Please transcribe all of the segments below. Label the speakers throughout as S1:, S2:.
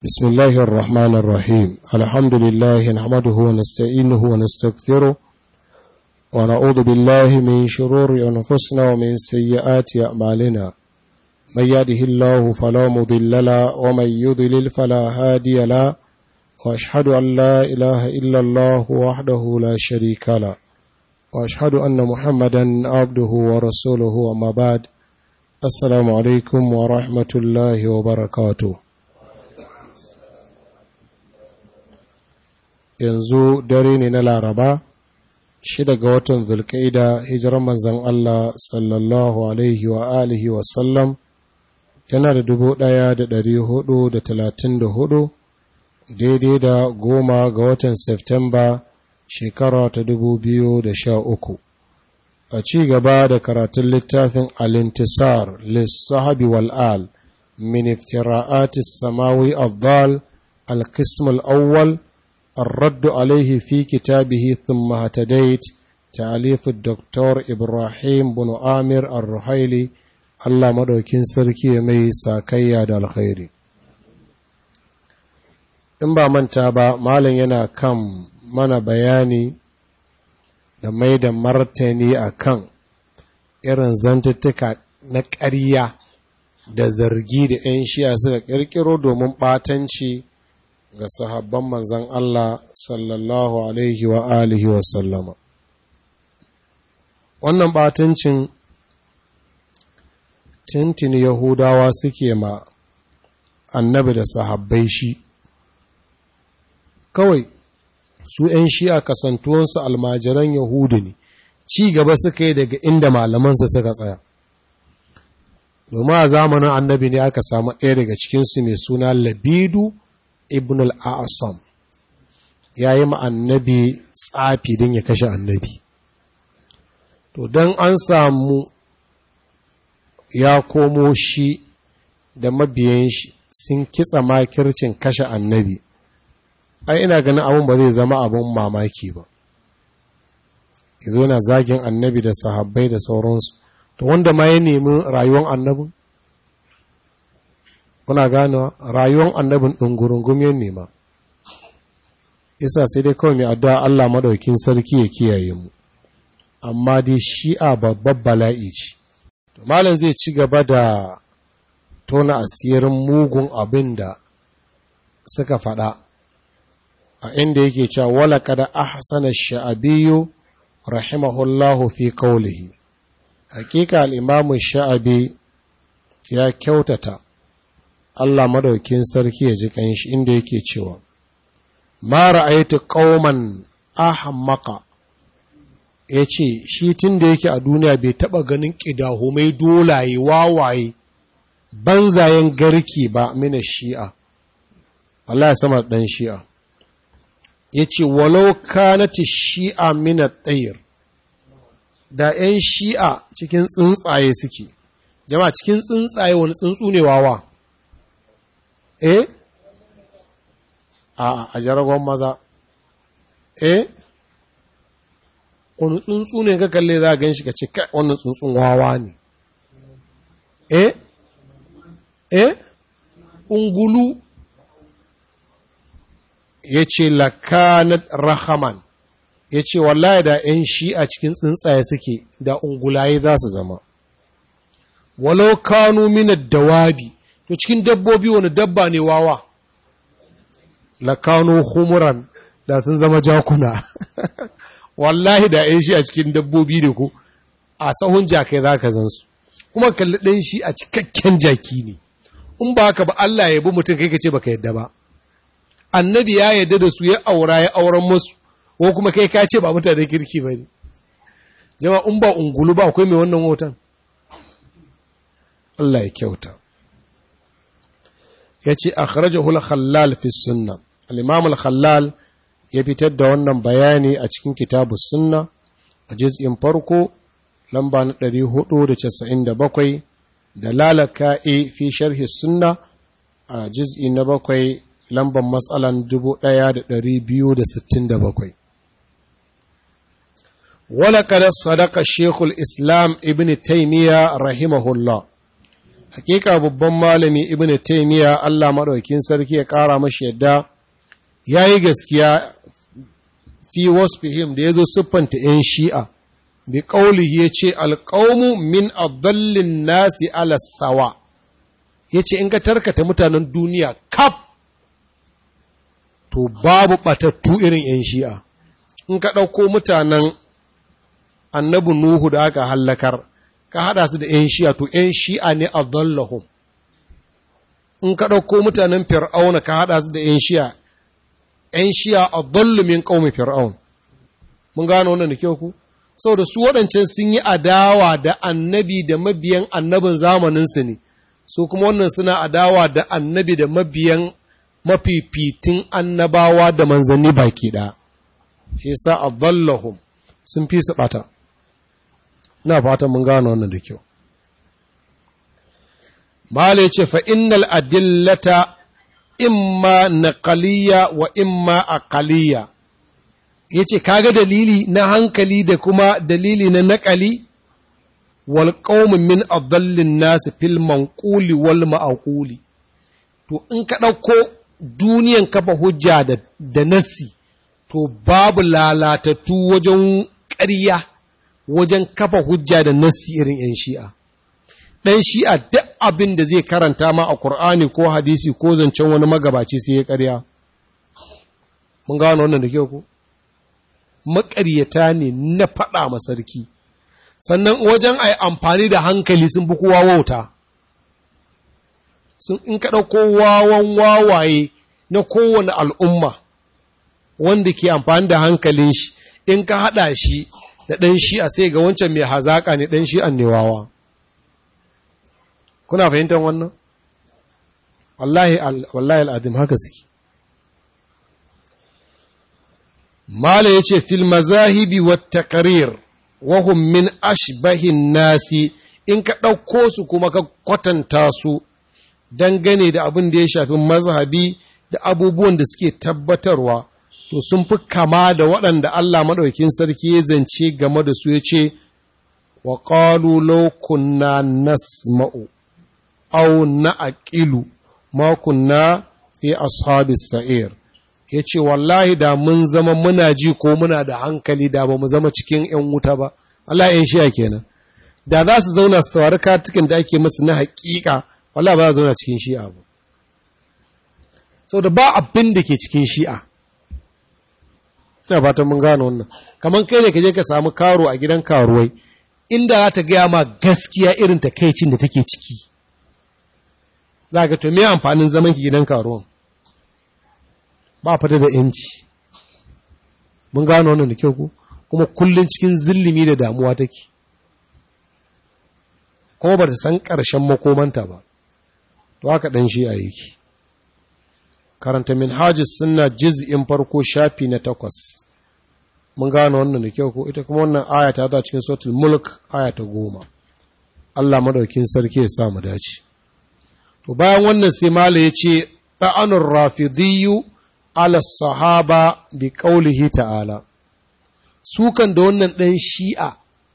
S1: بسم الله الرحمن الرحيم الحمد لله نحمده ونستعينه ونستغفره ونعوذ بالله من شرور أنفسنا ومن سيئات أعمالنا من يهده الله فلا مضل له ومن يضلل فلا هادي له وأشهد أن لا إله إلا الله وحده لا شريك له وأشهد أن محمدا عبده ورسوله وما بعد السلام عليكم ورحمة الله وبركاته yanzu dare ne na laraba shida ga watan zulkaida hijirar manzan Allah sallallahu alaihi wa alihi wasallam tana da dubu ɗaya da ɗari hudu da talatin da hudu daidai da goma ga watan Septemba shekara ta dubu biyu da sha uku a ci gaba da karatun littafin alintisar lissahabi wal'al min iftira'atis samawi afdal al-qism al-awwal الرد عليه في كتابه ثم هتديت تأليف الدكتور إبراهيم بن آمر الرحيلي الله مدوكين سركي مي ساكيا دا الخير in ba manta ba malam yana kan mana bayani da mai da martani a kan irin zantuttuka na ƙarya da zargi da 'yan shiya suka ƙirƙiro domin ɓatanci ga sahabban manzan Allah sallallahu Alaihi wa alihi wa sallama. Wannan batancin tintini Yahudawa suke ma annabi da sahabbai shi, kawai su ‘yan shi'a kasantuwansu almajiran Yahudu ne, ci gaba suka yi daga inda malamansa suka tsaya. Domin a zamanin annabi ne aka samu ɗaya daga cikinsu mai suna Labidu. ibn al'asam ya yi annabi tsafi don ya kashe annabi to don an samu ya komo shi da mabiyan shi sun kitsa makircin kashe annabi ai ina ganin abin ba zai zama abin mamaki ba izo yana zagin annabi da sahabbai da sauransu to wanda ma ya nemi rayuwar annabin kuna ganewa rayuwar annabin ɗungurungum ya nema isa sai dai kawai mai addu'a Allah madaukin sarki ya kiyaye mu amma dai shi'a babbar bala'i ce malam zai ci gaba da tona asirin mugun abin da suka faɗa a inda yake cewa wala kada ahsana sha'abiyu rahimahullahu fi qawlihi hakika al-imamu sha'abi ya kyautata Allah madaukin sarki ya ji kanshi inda yake cewa ma ra'aytu qauman ahmaqa yace shi tunda yake a duniya bai taba ganin kidahumai dolaye wawaye banzayen garki ba mina shi'a Allah ya sama dan shi'a yace walau kanati shi'a min at-tayr da 'yan shi'a cikin tsuntsaye suke jama'a cikin tsuntsaye wani tsuntsu ne wawa eh a a jaragon maza eh wani tsuntsu ne ka kalle za a gan shi ka ce kai wannan tsuntsun wawa ne eh eh ungulu ya ce lakanat rahaman ya ce wallahi da 'yan shi a cikin tsuntsaye suke da ungulaye za su zama walau kanu minar dawabi to cikin dabbobi wani dabba ne wawa lakano humuran da sun zama jakuna wallahi da yan shi a cikin dabbobi ne ko a sahun jakai za ka zansu kuma kalli ɗan shi a cikakken jaki ne in ba haka ba Allah ya bi mutum kai ka ce baka yadda ba annabi ya yadda da su ya aura ya auren musu ko kuma kai ka ce ba mutane kirki ba ne jama'a in ba ungulu ba akwai mai wannan hoton Allah ya kyauta ya ce a kharajahul khallal fi sunna al-imam al-khallal ya fitar da wannan bayani a cikin kitabu sunna a juz'in farko lamba na 497 da lalaka'i fi sharhi sunna a juz'i na bakwai lambar matsalan 1267 ولقد صدق الشيخ الإسلام ابن تيمية رحمه الله hakika babban malami ibn taymiya Allah madaukakin sarki ya kara mashi yadda yayi gaskiya fi wasfihim da yazo siffanta yan shi'a bi qaulihi yace alqaumu min adallin nasi ala sawa yace in ka tarkata mutanen duniya kaf to babu batattu irin yan shi'a in ka ɗauko mutanen annabi Nuhu da aka hallakar, ka haɗa su da ‘yan shi'a, to ‘yan shi'a ne a zallahun. In ka ɗauko mutanen fir'auna ka haɗa su da ‘yan shi'a, ‘yan shi'a a zallumin ƙaumin fir'aun. Mun gano wannan da kyau ku? Saboda su waɗancan sun yi adawa da annabi da mabiyan annabin zamaninsu ne, su kuma wannan suna adawa da annabi da mabiyan mafifitin annabawa da manzanni baki ɗaya. shi sa adallahum sun fi su bata ina fatan mun gano wannan da kyau mala yace fa innal adillata imma naqaliya wa imma aqaliya yace kaga dalili na hankali da kuma dalili na naqali wal qaum min adallin nas fil manquli wal ma'quli to in ka dauko duniyan kafa hujja da da nasi to babu lalatattu wajen ƙarya wajen kafa hujja da nassi irin 'yan shi'a. Ɗan shi'a duk abin da zai karanta ma a Kur'ani ko hadisi ko zancen wani magabaci sai ya ƙarya. Mun gano wannan da kyau ko? Maƙaryata ne na faɗa ma sarki. Sannan wajen a yi amfani da hankali sun fi kowa wauta. Sun in ka ɗauko wawan wawaye na kowane al'umma. wanda ke amfani da hankalin shi in ka haɗa shi da ɗan shi a sai ga wancan mai hazaƙa ne ɗan shi annewawa kuna fahimtar wannan wallahi wallahi al'adim haka suke mala ya ce fil mazahibi wa taqrir wa hum min ashbahin nasi in ka ɗauko su kuma ka kwatanta su dangane da abin da ya shafi mazhabi da abubuwan da suke tabbatarwa to sun fi kama da waɗanda Allah maɗaukin sarki ya zance game da su ya ce, wa ƙalu laukunna nasma'u, au na aƙilu, makunna fi ashabis sa'ir. Ya ce, wallahi da mun zama muna ji ko muna da hankali da ba mu zama cikin ‘yan wuta ba, Allah ‘yan shiya kenan. Da za su zauna su saurari katikin da ake masu na haƙiƙa, wallahi ba za su zauna cikin shi'a ba. Sau da ba abin da ke cikin shi'a. ina fatan mun gano wannan kamar kai ne ka je ka samu karo a gidan karuwai inda za ta gaya ma gaskiya irin takaicin da take ciki za ka to me amfanin zaman ki gidan karuwan ba fata da yanci mun gano wannan da kyau ku kuma kullun cikin zillimi da damuwa take kuma ba ta san ƙarshen makomanta ba to haka ɗan shi a yake karanta minhajis sunna juz'in farko shafi na takwas mun gano wannan da kyau ko ita kuma wannan aya ta zo cikin suratul mulk aya ta goma Allah madaukin sarki ya sa mu dace to bayan wannan sai mala yace ta'anur rafidiyyu ala sahaba bi qaulihi ta'ala sukan da wannan dan shi'a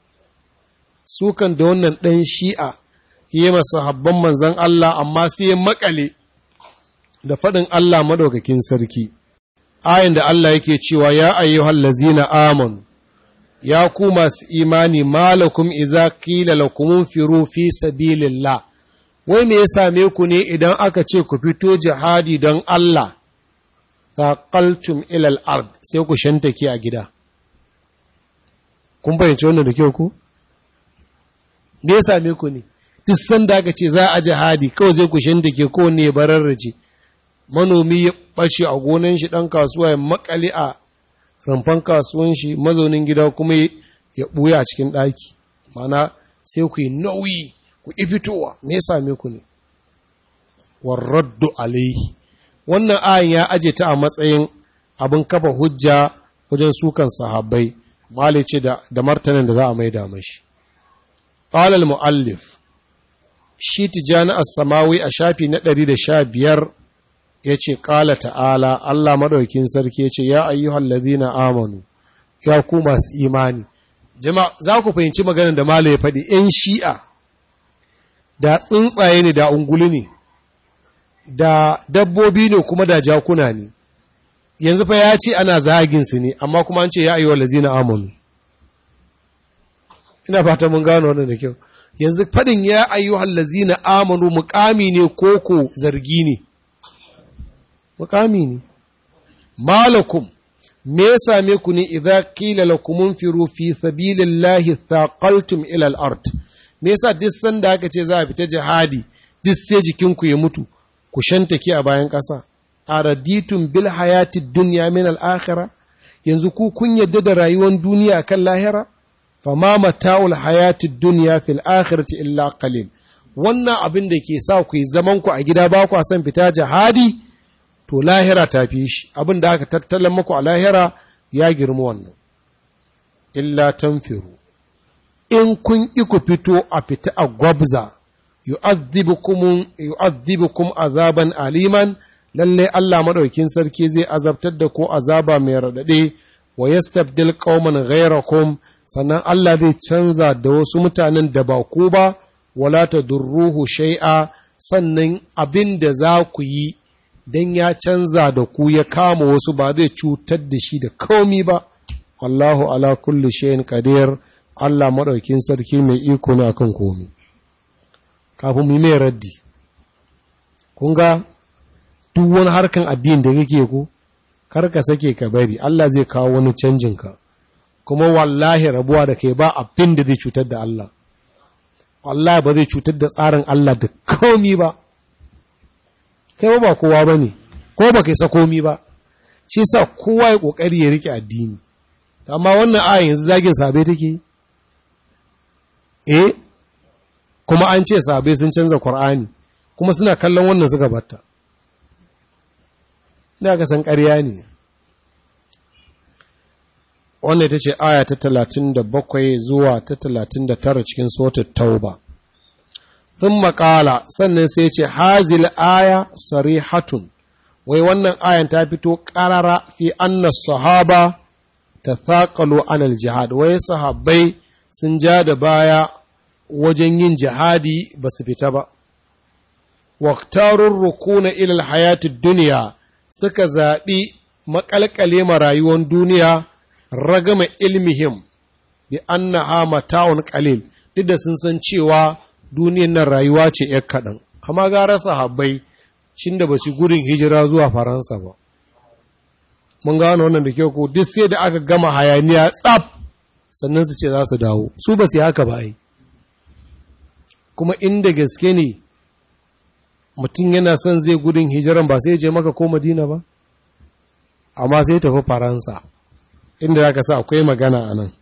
S1: sukan da wannan dan shi'a yi masa habban manzon Allah amma sai ya makale da faɗin Allah madaukakin sarki, ayin da Allah yake cewa, Ya ayyuhal lazina amon, ya ku masu imani malakum iza kila lakumun firu fi sabilillah wai me ya same ku ne idan aka ce ku fito jihadi don Allah, taqaltum ilal ard sai ku shantake a gida. Kun fahimci wannan da kyau ku? Me ya same ku ne? Duk sanda aka ce za a jihadi kawai zai ku shantake ko ne bararraje. manomi ya ɓace a gonan shi ɗan kasuwa ya makale a rumfan kasuwan shi mazaunin gida kuma ya ɓuya a cikin ɗaki mana sai ku yi nauyi ku yi fitowa me ya same ku ne warraddu alaihi wannan ayin ya aje ta a matsayin abin kafa hujja wajen sukan sahabbai mali ce da martanin da za a maida mashi qala al-muallif shi tijani as-samawi a shafi na 115 ya ce ƙala ta'ala Allah maɗaukin sarki ya ce ya ayyuhal ladina amanu ya ku masu imani jama'a za ku fahimci maganar da Malam ya faɗi ‘yan shi'a da tsuntsaye ne da ungulu ne da dabbobi ne kuma da jakuna ne yanzu fa ya ce ana zagin su ne amma kuma an ce ya ayyuhal lazina amanu ina fata mun gano wannan da kyau yanzu fadin ya ayyuhal lazina amanu muqami ne koko zargi ne muqami ne malakum me ya same ku ne idza qila lakum unfiru fi sabilillahi thaqaltum ila al-ard me yasa duk sanda aka ce za a fita jihadi duk sai jikinku ya mutu ku shantake a bayan ƙasa araditum bil hayati dunya min al-akhirah yanzu ku kun yadda da rayuwar duniya kan lahira fama mata'ul hayati dunya fil akhirati illa qalil wannan abin da ke sa ku yi zaman ku a gida ba ku san fita jihadi to lahira ta fi shi abin da aka tattalin muku a lahira ya girma wannan illa tanfiru in kun ƙi ku fito a fita a gwabza yu'adhibukum azaban aliman lalle Allah madaukin sarki zai azabtar da ko azaba mai radade wa yastabdil qauman ghayrakum sannan Allah zai canza da wasu mutanen da ba ku ba wala tadurruhu shay'a sannan abin da za ku yi dan ya canza da ku ya kama wasu ba zai cutar da shi da komi ba wallahu ala kulli shay'in qadir Allah maɗaukin sarki mai iko ne akan komi kafin mu mai raddi kun ga duk wani harkan addini da kake ko kar ka sake ka bari Allah zai kawo wani canjin ka kuma wallahi rabuwa da kai ba abin da zai cutar da Allah wallahi ba zai cutar da tsarin Allah da komi ba kai ba kowa bane ko ba kai sa komi ba shi sa kowa ya kokari ya rike addini amma wannan aya yanzu zagin sabe take eh kuma an ce sabe sun canza Qur'ani kuma suna kallon wannan suka batta ina ga san ƙarya ne wannan ita ce aya ta 37 zuwa ta 39 cikin suratul tauba sun maƙala sannan sai ce hazil aya sarihatun wai wannan ayan ta fito ƙarara fi anna sahaba ta thaƙalo anal jihad wai sahabbai sun ja da baya wajen yin jihadi ba su fita ba waktarun rukuna ilal hayatid duniya suka zaɓi maƙalƙale ma rayuwar duniya ragama ilmihim bi annaha mata'un qalil duk da sun san cewa duniyar nan rayuwa ce ‘yar kaɗan, amma gara sahabbai shin da ba su gudun hijira zuwa Faransa ba. Mun gano wannan da kyau ko duk sai da aka gama hayaniya tsaf sannan su ce za su dawo, su ba su haka ba yi. Kuma inda gaske ne mutum yana son zai gudun hijiran ba sai je maka ko Madina ba, amma sai tafi Faransa, inda za ka sa akwai magana a nan.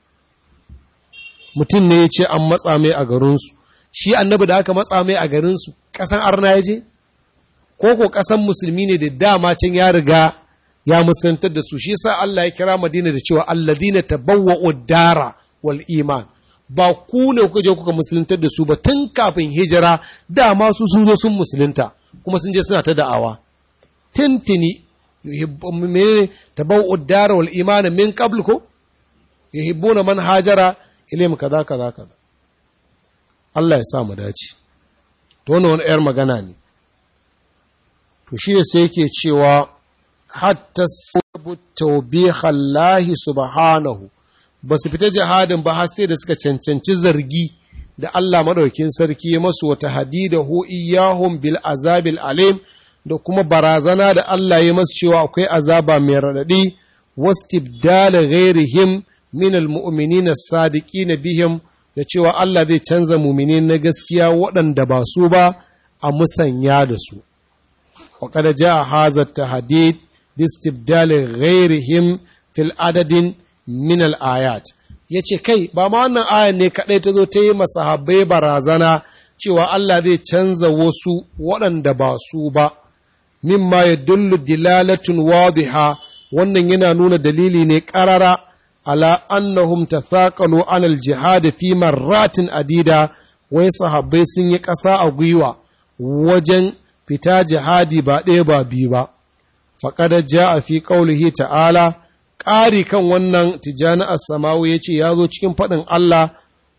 S1: Mutum ne ya ce an matsa mai a garinsu, shi annabi da aka matsa mai a garinsu ƙasan arna ya je? Ko ko ƙasan musulmi ne da dama can ya riga ya musulantar da su, shi sa Allah ya kira Madina da cewa alladina tabawwa dara wal iman. Ba ku ne kuka je kuka musuluntar da su ba tun kafin hijira dama su sun zo sun musulunta kuma sun je suna ta da'awa. Tintini tabawwa dara wal iman min qabl ko yuhibbuna man hajara ilim kaza kaza kaza. Allah ya sa mu dace to wannan wani ‘yar magana ne to shi sai yake cewa hatta sabu taubihallahi subhanahu ba su fita jihadin ba har sai da suka cancanci zargi da Allah madaukin sarki ya masu wata hadida hu iyahum bil azabil alim da kuma barazana da Allah ya masu cewa akwai azaba mai raɗaɗi wastibdala ghairihim min almu'minina as-sadiqina bihim da cewa Allah zai canza mumini na gaskiya waɗanda ba su ba a musanya da su. Wa kada ja hazar ta hadid bistibdalin ghairihim fil adadin min ayat ya ce kai ba ma wannan ayan ne kaɗai ta zo ta yi masahabbai barazana cewa Allah zai canza wasu waɗanda ba su ba mimma ya dullu dilalatun wadiha wannan yana nuna dalili ne ƙarara ala annahum tathaqalu anal jihad fi marratin adida wai sahabbai sun yi ƙasa a gwiwa wajen fita jihadi ba ɗaya ba biyu ba faqad jaa fi qawlihi ta'ala ƙari kan wannan tijani as-samawi yace ya zo cikin faɗin Allah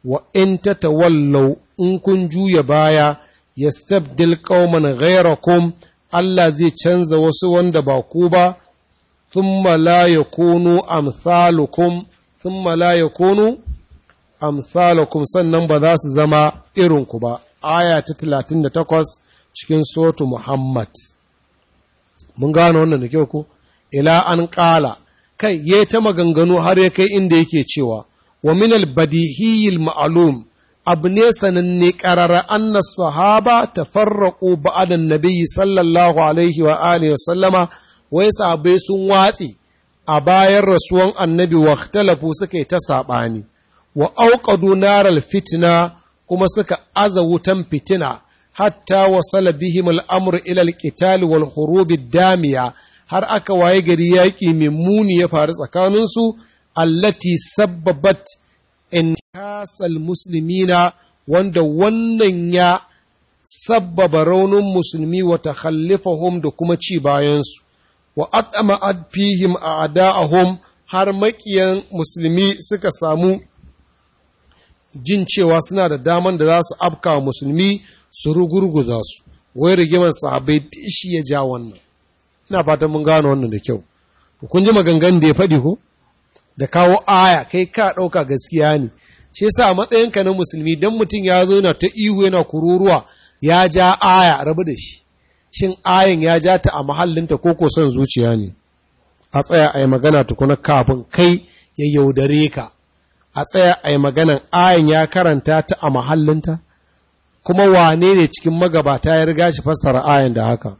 S1: wa in tatawallaw in kun juya baya yastabdil qauman ghayrakum Allah zai canza wasu wanda ba ku ba thumma la yakunu amsalukum thumma la yakunu amsalukum sannan ba za su zama irinku ba aya ta 38 cikin sotu Muhammad mun gano wannan da kyau ko ila an ƙala kai ya ta maganganu har ya kai inda yake cewa wa min al-badihiyil ma'lum abu ne sananne ƙarara anna sahaba tafarraqu ba'da nabiyyi sallallahu alaihi wa alihi wa sallama wai sahabbai sun watsi a bayan rasuwan annabi wa ikhtalafu suka yi ta saɓani wa auqadu naral fitna kuma suka aza wutan fitina hatta wasala bihim al'amur ila al-qital wal hurub damiya har aka waye gari yaƙi mai muni ya faru tsakaninsu allati sabbabat inkasal muslimina wanda wannan ya sabbaba raunin musulmi wa takhallifahum da kuma ci bayansu wa at'ama fihim a'da'ahum har makiyan musulmi suka samu jin cewa suna da daman da za su afka wa musulmi su rugurguza su wai rigimar sahabbai shi ya ja wannan ina fatan mun gano wannan da kyau kun ji maganganun da ya faɗi ko da kawo aya kai ka ɗauka gaskiya ne shi yasa a matsayinka na musulmi dan mutum ya zo yana ta ihu yana kururuwa ya ja aya rabu da shi shin ayin ya ja ta a mahallinta ko ko son zuciya ne a tsaya a yi magana tukuna kafin kai ya yaudare ka a tsaya a yi maganan ayin ya karanta ta a mahallinta kuma wane ne cikin magabata ya riga shi fassara ayin da haka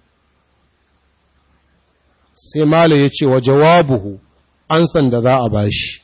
S1: sai Malam ya ce wa jawabuhu ansan da za a bashi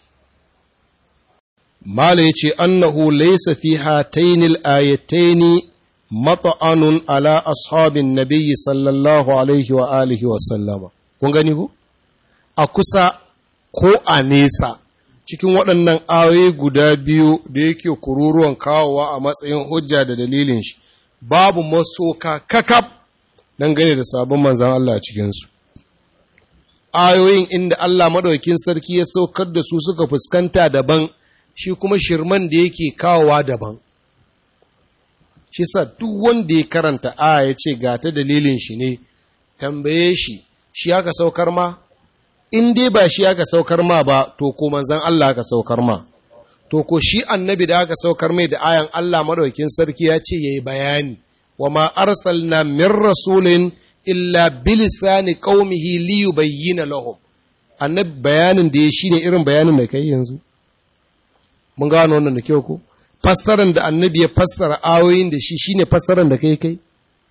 S1: Malam ya ce annahu laysa fi hatainil ayataini mata'anun ala ashabin nabiyyi sallallahu alaihi wa alihi wa sallama kun gani ku a kusa ko a nesa cikin waɗannan ayoyi guda biyu da yake kururuwan kawowa a matsayin hujja da dalilin shi babu masoka kakaf dangane da sabon manzan Allah a cikinsu ayoyin inda Allah maɗaukin sarki ya saukar da su suka fuskanta daban shi kuma shirman da yake kawowa daban shi sa duk wanda ya karanta aya ya ce ga ta dalilin shi ne tambaye shi shi aka saukar ma in dai ba shi aka saukar ma ba to ko manzan Allah aka saukar ma to ko shi annabi da aka saukar mai da ayan Allah madaukin sarki ya ce yayi bayani wa ma arsalna min rasulin illa bilisani qaumihi li yubayyana lahum annabi bayanin da ya shine irin bayanin da kai yanzu mun gano wannan da kyau ko fassaran da annabi ya fassara ayoyin da shi shine fassaran da kai kai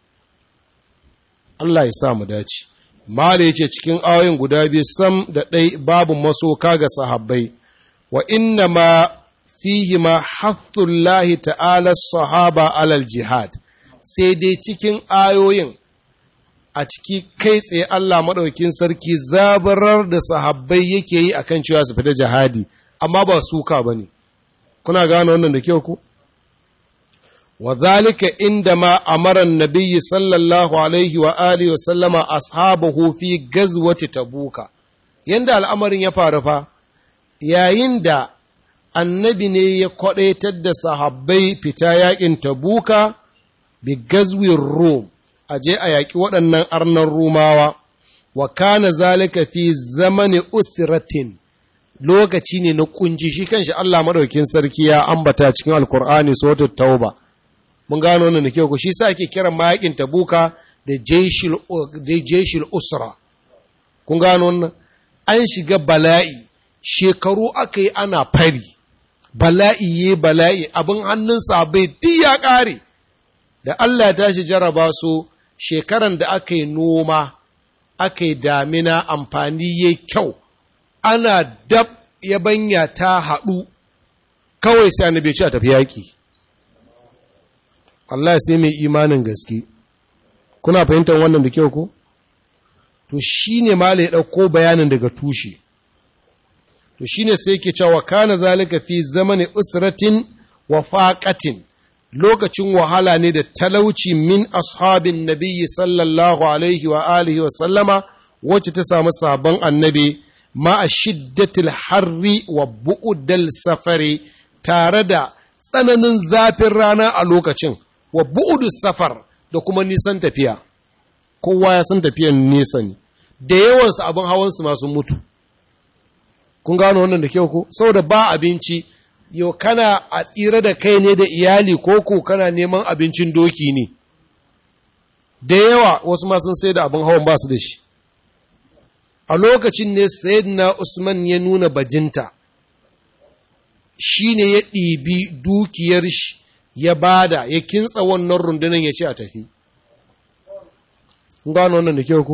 S1: Allah ya sa mu dace Mala ya ce cikin ayoyin guda biyu sam da ɗai babu masoka ga sahabbai, wa inna ma fihi ma hathullahi ta'ala sahaba alal jihad, sai dai cikin ayoyin a ciki kai tsaye Allah maɗaukin sarki zabarar da sahabbai yake yi a kan cewa su fita jihadi, amma ba suka ba ne. Kuna gane wannan da kyau ku? وذلك عندما أمر النبي صلى الله عليه وآله وسلم أصحابه في غزوة تبوك يندى الأمر يفارفا يا يندى annabi ne ya kwaɗaitar da sahabbai fita yaƙin tabuka bi gazwin rum a je a yaƙi waɗannan arnan rumawa wa kana zalika fi zamani usratin lokaci ne na kunji shi kanshi Allah madaukin sarki ya ambata cikin alkur'ani suratul tauba mun gano wannan da kyau ko shi sa ake kiran mayakin tabuka da jeshil usra kun gano wannan an shiga bala'i shekaru aka yi ana fari bala'i ye bala'i abin hannun bai duk ya ƙare da Allah ya tashi jaraba su shekaran da aka yi noma aka yi damina amfani ya kyau ana dab yabanya ta haɗu kawai sai annabi ce a tafi yaƙi Allah sai mai imanin gaske kuna fahimtar wannan da kyau ko to shine mala ya dauko bayanin daga tushe to shine sai yake cewa kana zalika fi zamani usratin wa faqatin lokacin wahala ne da talauci min ashabin nabiyyi sallallahu alaihi wa alihi wa sallama wacce ta samu sabon annabi ma a shiddatil harri wa bu'udal safari tare da tsananin zafin rana a lokacin wa bu'udu safar da kuma nisan tafiya kowa ya san tafiyan nesa ne da yawansu abin hawansu masu mutu kun gano wannan da kyau ko saboda ba abinci yau kana a tsira da kai ne da iyali ko ko kana neman abincin doki ne da yawa wasu ma sun sai da abin hawan ba su da shi a lokacin ne sayyidina usman ya nuna bajinta shi ne ya ɗibi dukiyar shi ya bada ya kintsa wannan rundunar ya ce a tafi gano wannan da kyau ko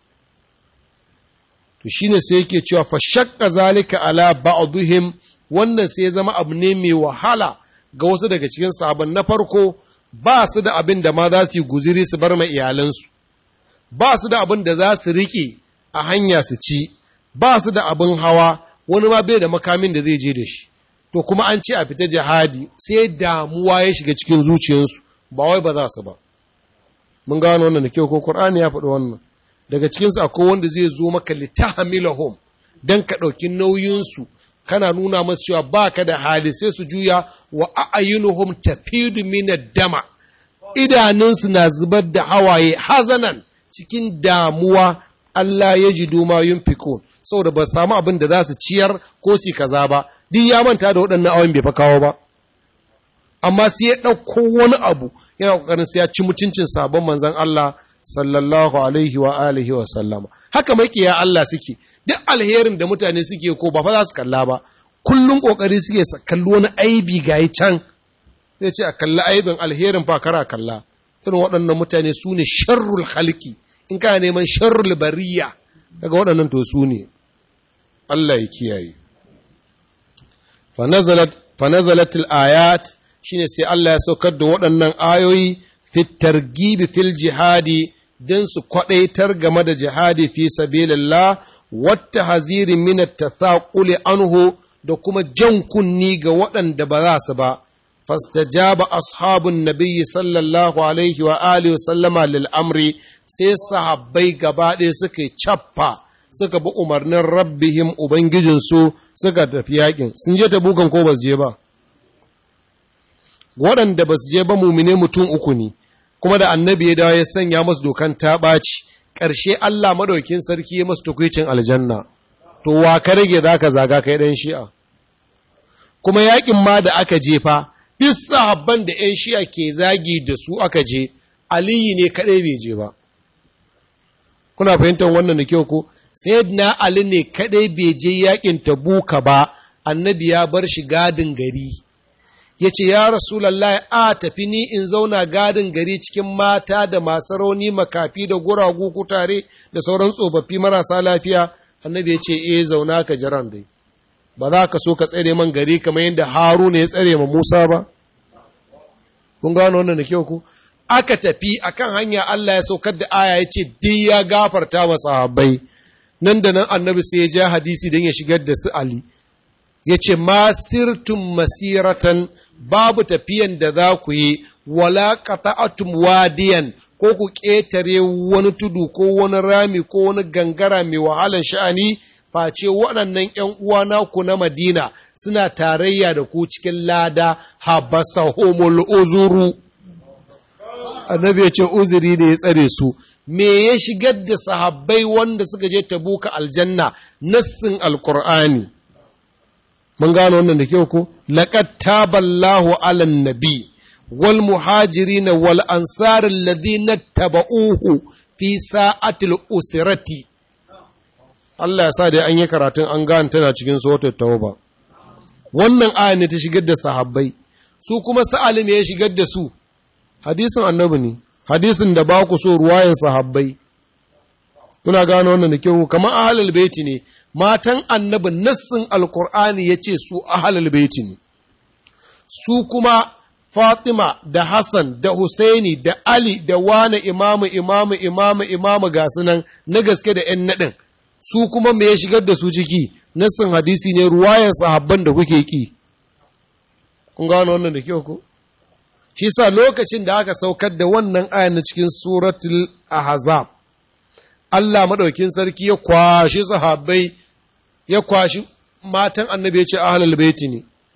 S1: to shine sai yake cewa fa shakka zalika ala ba'dihim wannan sai ya zama abu ne mai wahala ga wasu daga cikin sabon na farko ba su da abin da ma za su yi guziri su bar ma iyalansu ba su da abin da za su riƙe a hanya su ci ba su da abin hawa wani ma bai da makamin da zai je da shi to kuma an ce a fita jihadi sai damuwa ya shiga cikin zuciyarsu ba wai ba za su ba mun gano wannan da kyau ko Qur'ani ya faɗi wannan daga cikinsu akwai wanda zai zo maka litahamilahum dan ka ɗauki nauyinsu kana nuna masu cewa ba ka da hali sai su juya wa a'ayunuhum tafidu minad dama idanunsu na zubar da hawaye hazanan cikin damuwa Allah ya ji duma yunfikun saboda ba samu abin da za su ciyar ko su kaza ba duk ya manta da waɗannan awon bai fa kawo ba amma sai ya ɗauko wani abu yana ƙoƙarin sai ya ci mutuncin sabon manzon Allah sallallahu alaihi wa alihi wa sallama haka makiya Allah suke duk alherin da mutane suke ko ba fa za su kalla ba kullum kokari suke kalli wani aibi gayi can zai ce a kalli aibin alherin fa kara kalla irin waɗannan mutane su ne sharrul halki in kana neman sharrul bariya daga waɗannan to su ne Allah ya kiyaye fa nazalat fa nazalat ayat shine sai Allah ya saukar da waɗannan ayoyi fit targibi fil jihadi don su kwaɗaitar game da jihadi fi sabilillah wata haziri minat tathaquli anhu da kuma jan kunni ga waɗanda ba za su ba fastajaba ashabun nabiyyi sallallahu alaihi wa alihi sallama lil amri sai sahabbai gaba ɗaya suka cappa suka bi umarnin rabbihim ubangijinsu suka tafi yakin sun je tabukan ko ba su je ba waɗanda ba su je ba mumine mutum uku ne kuma da annabi ya dawo ya sanya masu dokan ta ɓaci ƙarshe Allah madaukin sarki ya masu tukwicin aljanna to wa ka rage za ka zaga kai ɗan shi'a kuma yaƙin ma da aka jefa duk sahabban da ‘yan shi'a ke zagi da su aka je aliyu ne kaɗai bai je ba kuna fahimtar wannan da kyau ko na ali ne kaɗai bai je yaƙin tabuka ba annabi ya bar shi gadin gari ya ce, Ya Rasulallah, a tafi ni in zauna gadin gari cikin mata da masu rauni makafi da guragu kutare da sauran tsofaffi marasa lafiya, annabi ya ce, E, zauna ka jiran dai, ba za ka so ka tsere man gari kamar yadda Haruna ya tsere ma Musa ba? Kun gano wannan da kyau ku? Aka tafi akan hanya Allah ya saukar da aya ya ce, Duk ya gafarta wa sahabbai, nan da nan annabi sai ya ja hadisi don ya shigar da su Ali. Ya ce, Masirtun masiratan babu tafiyan da za ku yi wala qata'atum wadiyan ko ku ƙetare wani tudu ko wani rami ko wani gangara mai wahalan sha'ani face waɗannan ‘yan uwa naku na Madina suna tarayya da ku cikin lada habasahumul uzuru annabi ya ce uzuri ne ya tsare su me ya shigar da sahabbai wanda suka je tabuka aljanna nassin alkur'ani mun gano wannan da kyau ko laqad taballahu ala nabi wal muhajirin wal ansar alladhina tabauhu fi sa'atil usrati Allah ya sa da an yi karatun an gane tana cikin suratul tauba wannan aya ne ta shigar da sahabbai su kuma sa'ali ne ya shigar da su hadisin annabi ne hadisin da ba ku so ruwayan sahabbai kuna gano wannan da kyau kamar ahlul baiti ne matan annabi nassin alkur'ani ya ce su ahalal baiti ne su kuma fatima da hassan da husaini da ali da wane imamu imamu imamu imamu ga nan na gaske da 'yan naɗin su kuma me ya shigar da su ciki nassin hadisi ne ruwayan sahabban da kuke ki kun gano wannan da kyau ko shi sa lokacin da aka saukar da wannan ayan na cikin suratul ahzab Allah madaukin sarki ya kwashi sahabbai ya kwashi matan annabi ya ce ahlul baiti ne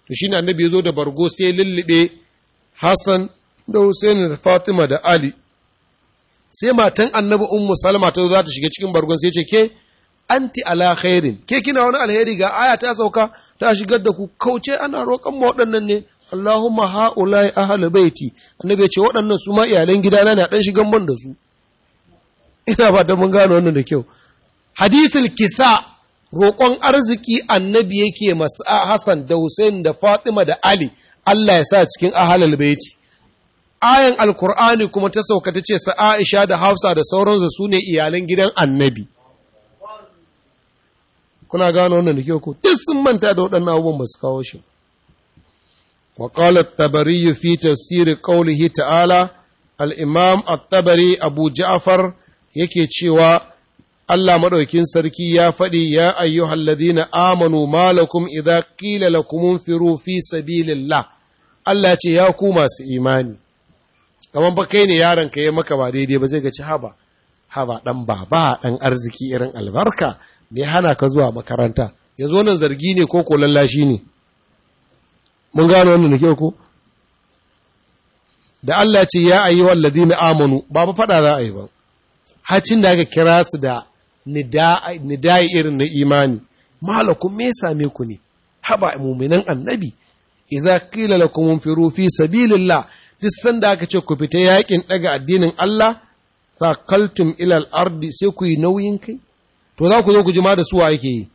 S1: to shine annabi ya zo da bargo sai lullube Hassan da Hussein da Fatima da Ali sai matan annabi ummu salma ta za ta shiga cikin bargon sai ce ke anti ala khairin ke kina wani alheri ga aya ta sauka ta shigar da ku kauce ana roƙon mu waɗannan ne Allahumma ha'ulai ahli baiti annabi ya ce waɗannan su ma iyalan gidana na dan shigan man da su ina ba ta mun gano wannan da kyau hadisul kisa roƙon arziki annabi yake masu Hassan da Hussein da Fatima da Ali Allah ya sa cikin ahalul baiti ayan alkur'ani kuma ta sauka ta ce sa Aisha da Hafsa da sauransu su ne iyalan gidan annabi kuna gano wannan da kyau ko duk sun manta da waɗannan abubuwan ba su kawo shi wa qala at-tabari fi tafsir qawlihi ta'ala al-imam at-tabari abu ja'far yake cewa Allah madaukin sarki ya faɗi ya ayyuhal ladina amanu malakum idza qila lakum unfiru fi sabilillah Allah ce ya ku masu imani kamar ba kai ne yaron ka yi maka ba daidai ba zai ga ci haba haba dan baba dan arziki irin albarka me hana ka zuwa makaranta yanzu wannan zargi ne ko ko lallashi ne mun gano wannan nake ko da Allah ce ya ayi walladina amanu ba ba fada za a yi ba hacin da aka kira su da nidai irin na imani malakum me same ku ne haba mu'minan annabi idza qila lakum unfiru fi sabilillah duk sanda aka ce ku fita yakin daga addinin Allah fakaltum ilal ardi sai ku yi nauyin kai to za ku zo ku jima da suwa yake yi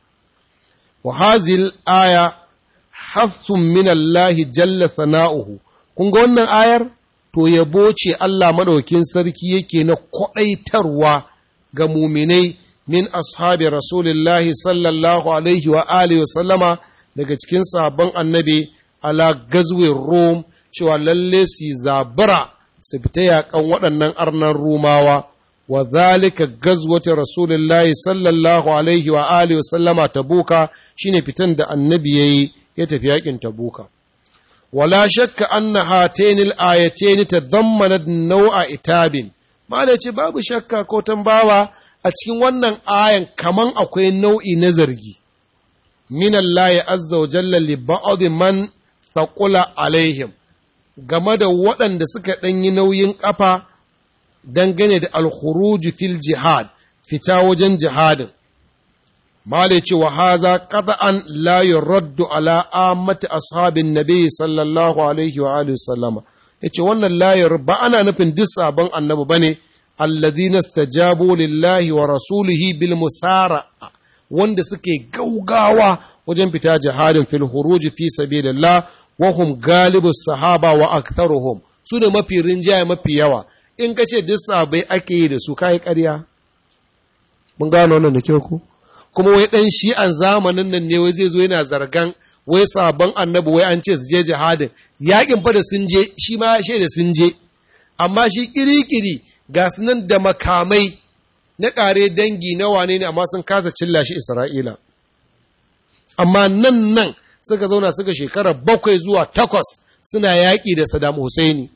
S1: wa hazil aya hafsun min Allah jalla sana'uhu kun ga wannan ayar to yabo ce Allah madaukin sarki yake na kwadaitarwa ga muminai min ashabi rasulillahi sallallahu alaihi wa alihi wa sallama daga cikin sabon annabi ala gazwin rom cewa lalle su zabura su fita yaƙan waɗannan arnan rumawa wa zalika gazwata rasulullahi sallallahu alaihi wa alihi wa sallama tabuka shine fitan da annabi yayi ya tafi yaƙin tabuka wala shakka anna hataini al-ayatayn tadammanat naw'a itabin malai ce babu shakka ko tambawa a cikin wannan ayan kaman akwai nau'i na zargi min Allah azza wa jalla li ba'd man taqula alaihim game da waɗanda suka ɗanyi nauyin ƙafa dangane da alkhuruj fil jihad fita wajen jihadin male ce wa haza qad'an la yuraddu ala ammati ashabin nabi sallallahu alaihi wa alihi sallama yace wannan layar ba ana nufin duk sabon annabi bane alladhina istajabu lillahi wa rasulihi bil musara wanda suke gaugawa wajen fita jihadin fil khuruj fi sabilillah wahum galibu sahaba wa aktharuhum su ne mafi rinjaye mafi yawa in ka ce duk sabai ake yi da su kai ƙarya mun gano wannan da kyau ku kuma wai dan shi an zamanin nan ne wai zai zo yana zargan wai sabon annabi wai an ce su je jihadin yakin fa da sun je shi ma ya da sun je amma shi kirikiri ga su nan da makamai na ƙare dangi na wane ne amma sun kasa cilla shi Isra'ila amma nan nan suka zauna suka shekara bakwai zuwa takwas suna yaƙi da Saddam Husseini.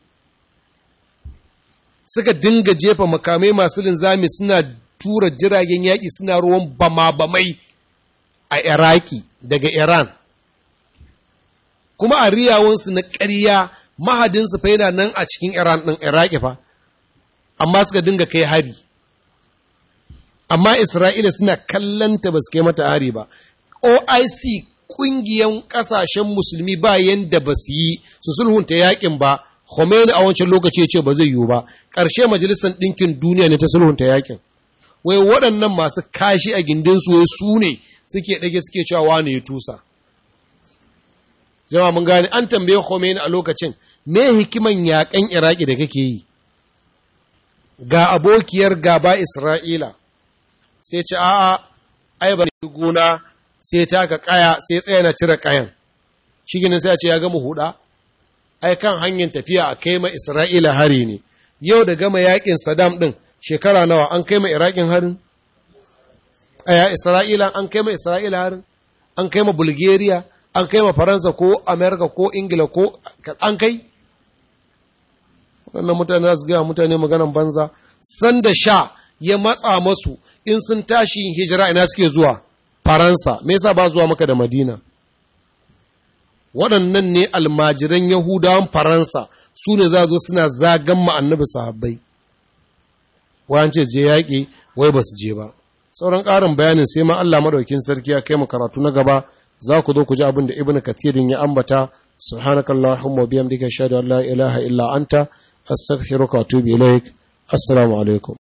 S1: Suka dinga jefa makamai masu linzami suna tura jiragen yaƙi suna ruwan bama-bamai a Iraki daga Iran. Kuma a riyawansu na ƙarya mahadinsu fa yana nan a cikin Iran ɗin Iraki fa, amma suka dinga kai hari. Amma Isra'ila suna kallanta ba su kai mata hari ba. OIC ƙungiyan ƙasashen musulmi ba yanda ba su yi su sulhunta yakin ba Khomeini a wancan lokaci ya ce ba zai yiwu ba ƙarshe majalisar ɗinkin duniya ne ta sulhunta yakin wai waɗannan masu kashi a gindin su wai su ne suke ɗage suke cewa wane ya tusa jama'a mun gane an tambaye Khomeini a lokacin me hikiman yakan Iraki da kake yi ga abokiyar gaba Isra'ila sai ce a'a ai ba gona sai taka kaya sai tsaya na cire kayan shi ginin sai a ce ya gama huda ai kan hanyar tafiya a kai ma Isra'ila hari ne yau da gama yakin Saddam din shekara nawa an kai ma Irakin harin aya Isra'ila an kai ma Isra'ila harin an kai ma Bulgaria an kai ma Faransa ko America ko Ingila ko an kai wannan mutane za su gaya mutane maganan banza sanda sha ya matsa masu in sun tashi hijira ina suke zuwa Faransa, me yasa ba zuwa maka da Madina? waɗannan ne almajiran yahudawan faransa su ne za zo suna zagan ma annabi sahabbai wayan ce je yaƙi wai ba su je ba sauran ƙarin bayanin sai ma Allah maɗaukin sarki ya kai mu karatu na gaba za ku zo ku ji abin da ibnu kathirin ya ambata subhanakallahumma wa bihamdika ashhadu an la ilaha illa anta astaghfiruka wa atubu ilaik assalamu alaikum